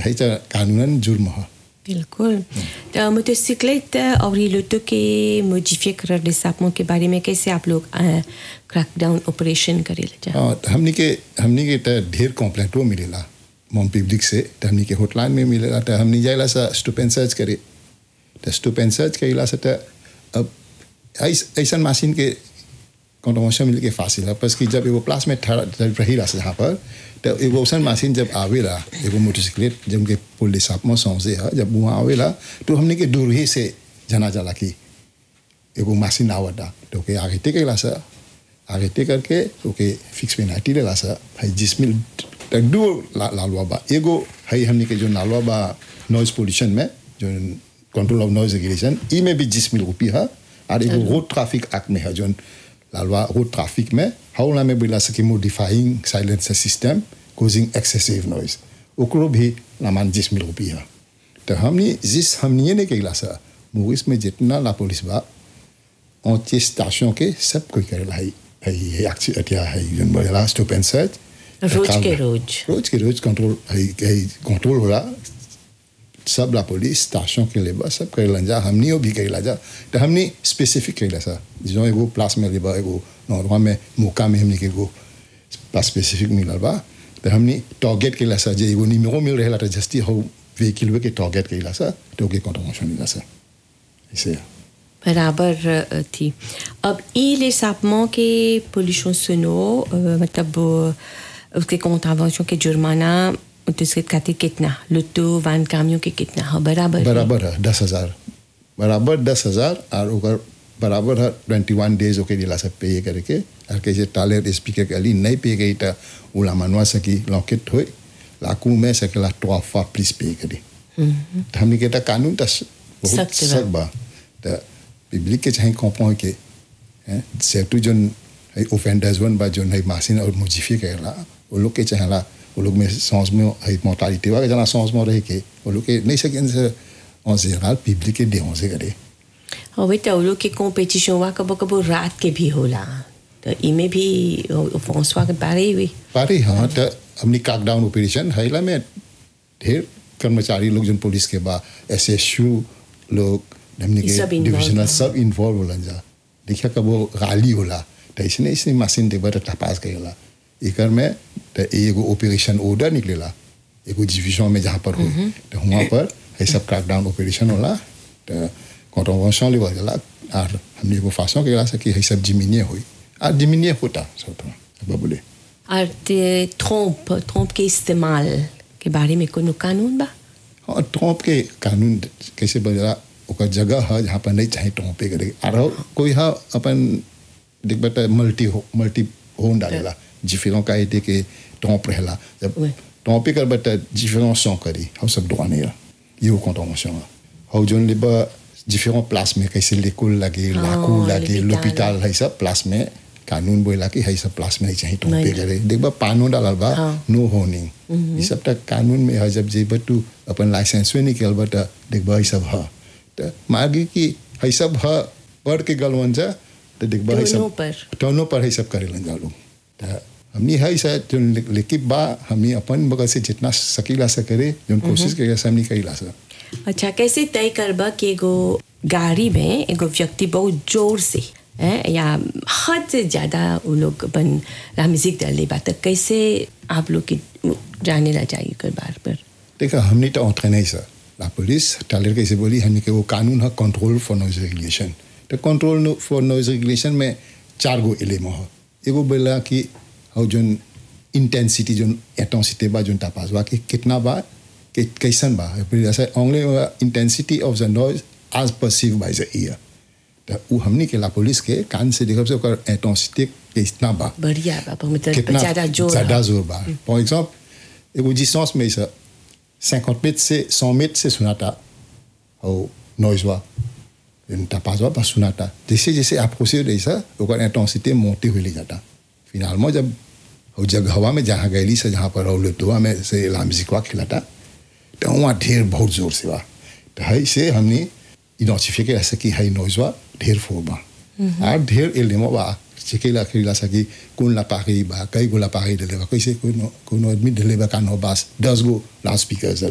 है त कानूनन जुर्म है बिल्कुल तो मोटरसाइकिलेट और ये लोटो के मोडिफाई कर डिसापमों के बारे में कैसे आप लोग क्रैकडाउन ऑपरेशन करे ले जा और हमनी के हमनी के त ढेर कंप्लेंटो मिलेला मोम पब्लिक से त हमनी के हॉटलाइन में मिलेला त हमनी जाइला सा स्टॉप एंड सर्च करे त स्टॉप एंड सर्च कइला से त अब ऐस ऐसन मशीन के कॉन्ट्रोवर्शन मिल के फासिल है बस कि जब एगो प्लास में ठहरा जब रही रहा जहाँ पर तो एगो औसन मशीन जब आवेला एगो मोटरसाइकिलेट जब के पुलिस आप में सौंसे है जब वहाँ आवेला तो हमने के दूर ही से जना जाला कि एगो मशीन आवता तो ओके आगे टेकेला सा आगे टे करके ओके फिक्स पेनाल्टी लेला सा भाई जिसमें दो ला, लालवा बा एगो है हमने के जो नालवा बा नॉइज पोल्यूशन में जो कंट्रोल ऑफ नॉइज रेगुलेशन ई में भी जिस मिल रुपी है और एगो रोड ट्रैफिक एक्ट में है जो लालवा रोड ट्रैफिक में हाउला में बोला सके modifying silencer system causing excessive noise ओकरो भी लामान जिस मिल रुपी है तो हमने जिस हमने ने कैला सा मूवीज में जितना ला पुलिस बा ऊंचे स्टेशन के सब कोई करेला है है है अटिया है जन बोला स्टॉप एंड सर्च रोज के रोज रोज के रोज कंट्रोल है है कंट्रोल होला सब ला पुलिस स्टेशन के लेबा सब करेला जा हमनी भी करेला जा तो हमनी स्पेसिफिक करेला सा जो एगो प्लास में लेबा एगो नॉर्मा में मौका में हमनी के एगो प्लास स्पेसिफिक मिलल बा तो हमनी टारगेट करेला सा जे एगो निमेरो मिल रहेला तो जस्ती हो व्हीकल के टारगेट करेला सा तो के कंट्रोल मिला सा ऐसे बराबर थी अब ई les sapements के pollution sonore euh, मतलब euh, उसके contravention के जुर्माना उसके खातिर कितना लुट्टू वान कामियों के कितना है बराबर बराबर है दस हजार बराबर दस हजार और ओकर बराबर है ट्वेंटी वन डेज ओके दिला सब पे करके और कैसे टाले स्पीकर के अली नहीं पे गई तो उला मनवा सकी लॉकेट होए लाकू में सकेला तो फा प्लीज पे करे तो हमने कहता कानून तो बहुत सख्त बा। सख्त बा तो पब्लिक के चाहे कॉम्पो के हैं सेटू जोन है ओफेंडर्स वन बा जोन है मासिन और मुजीफी करेला वो लोग के चाहेला वो लोग में सांस में है मोर्टालिटी वा जना सांस में रह के वो लोग के नहीं सके से en général पब्लिक के देहों से करे और वे तो लोग के कॉम्पिटिशन हुआ कबो कबो रात के भी होला तो इमे भी फ्रांसवा के बारे हुई पारे हाँ तो हमने क्रैकडाउन ऑपरेशन हैला में ढेर कर्मचारी लोग जो पुलिस के बा एस एस यू लोग हमने ये के सब involved डिविजनल हैं। सब इन्वॉल्व होला जा देखिए कब वो गाली होला तो इसने इसने मशीन देखबा तो तपास गई एकर में तो एगो ऑपरेशन ऑर्डर निकलेला एगो डिविजन में जहाँ पर हो तो वहाँ पर ये सब क्रैकडाउन ऑपरेशन होला तो कॉन्ट्रोवर्शन लेवल जाला और हमने एगो फांसों के से कि ये सब जिमिनिए हुई और जिमिनिए होता सब तो अब बोले और ते ट्रम्प ट्रम्प के इस्तेमाल के बारे में कोनो कानून बा और टोंप के कानून कैसे बदला ओकर जगह है जहाँ पर नहीं चाहे टोंपे करे और कोई हा अपन देख बेटा मल्टी हो मल्टी होन डालेला जिफिलों का ये के टोंप रहेला जब Ouais. टोंपे कर बेटा जिफिलों सौ करी हम सब दुआने है ये वो कॉन्ट्रोवर्शन है और जोन लिबा डिफरेंट प्लास में कैसे लेकुल लगे हाँ, लाकू लगे l'hôpital. लोपिटाल है सब प्लास में कानून बोला कि है सब प्लास में नहीं चाहिए टोंपे नहीं। करे देख बा पानो डालल बा हाँ। नो होर्निंग ये सब तक कानून में है जब जेब तू अपन लाइसेंस में निकल बट देख बा ई सब है तो मागी कि है सब है पढ़ के गलवन जा तो देख बा है टोनो सब पर। टोनो पर है सब करे लन जा लोग तो हमनी है सा जो लेकिन बा हमनी अपन बगल से जितना सकीला से करे जो कोशिश करे से हमनी कईला से अच्छा कैसे तय करबा कि एगो गाड़ी में एगो व्यक्ति बहुत जोर से हैं, या हद से ज़्यादा वो लोग अपन ला म्यूजिक डाले बा तो कैसे आप लोग की जाने ला जाइए कर बार पर देखा हमने तो entraîné ça la police taller कैसे बोली हमने के वो कानून है कंट्रोल फॉर नॉइज रेगुलेशन तो कंट्रोल फॉर नॉइज रेगुलेशन में चार गो एलिमेंट है एगो बोला कि हाउ जोन इंटेंसिटी जोन इंटेंसिटी बा जोन तापास बा कि कितना बा कि कैसन बा फिर ऐसे only intensity of the noise as perceive by the ear तो वो हमने के ला पुलिस के कान से देखब से ओकर इंटेंसिटी कितना बा बढ़िया बाबा मतलब कितना ज़्यादा जोर ज़्यादा है। जोर बा फॉर एग्जाम्पल एगो डिस्टेंस में से 50 मीटर से 100 मीटर से सुनाता और नॉइज बा इनका पास बा बस सुनाता जैसे जैसे आप खुशी हो जैसा ओकर इंटेंसिटी मोटी हुई जाता फिलहाल में जब वो जगह हवा में जहाँ गैली से जहाँ पर और दुआ में से लामजिकवा खिलाता तो वहाँ ढेर बहुत जोर से बा तो है से हमने इनोसिफिक ऐसा कि है नॉइज बा ढेर फोर बा और ढेर एलिमो बा चिकेला खिला सकी कौन ला पागी बा कई गो ला पागी डले बा कैसे कोई कोनो आदमी डले बा कान हो बास दस गो लाउड स्पीकर